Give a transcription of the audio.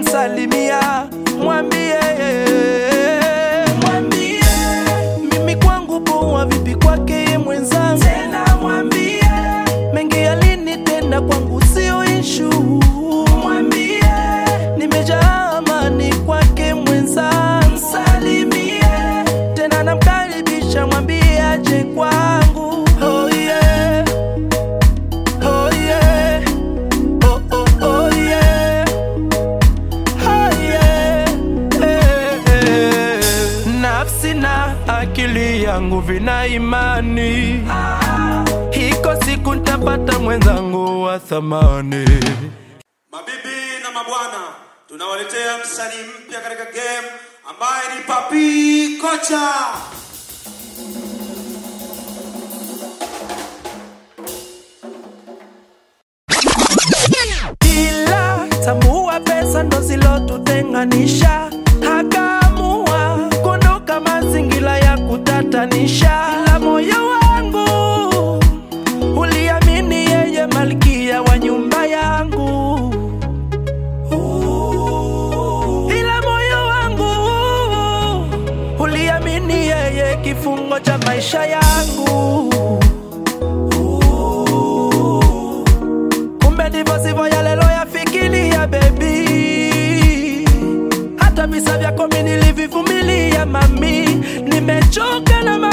namsalimia, mwambie mwambie mimi kwangu poa, vipi kwake ye mwenzangu, tena mwambie mengi yalinitenda kwangu sio ishu, mwambie nimejaa amani kwake mwenzangu, salimie tena namkaribisha, mwambie aje kwangu. Oh yeah. Oh yeah. Oh oh oh yeah. Oh yeah. Eh, eh. Nafsi na akili yangu vina imani, iko siku ntapata mwenzangu wa thamani. Mabibi na mabwana, tunawaletea msanii mpya katika game ambaye ni Papi Kocha. ila tambua pesa ndo zilotutenganisha, akaamua kuondoka mazingira ya kutatanisha, ila moyo wangu uliamini yeye malkia wa nyumba yangu, ila moyo wangu uliamini yeye kifungo cha maisha yangu. kumbe ndivyo sivyo yale loyafikiria bebi hata visa vyako mi nilivivumilia mami nimechoka na ma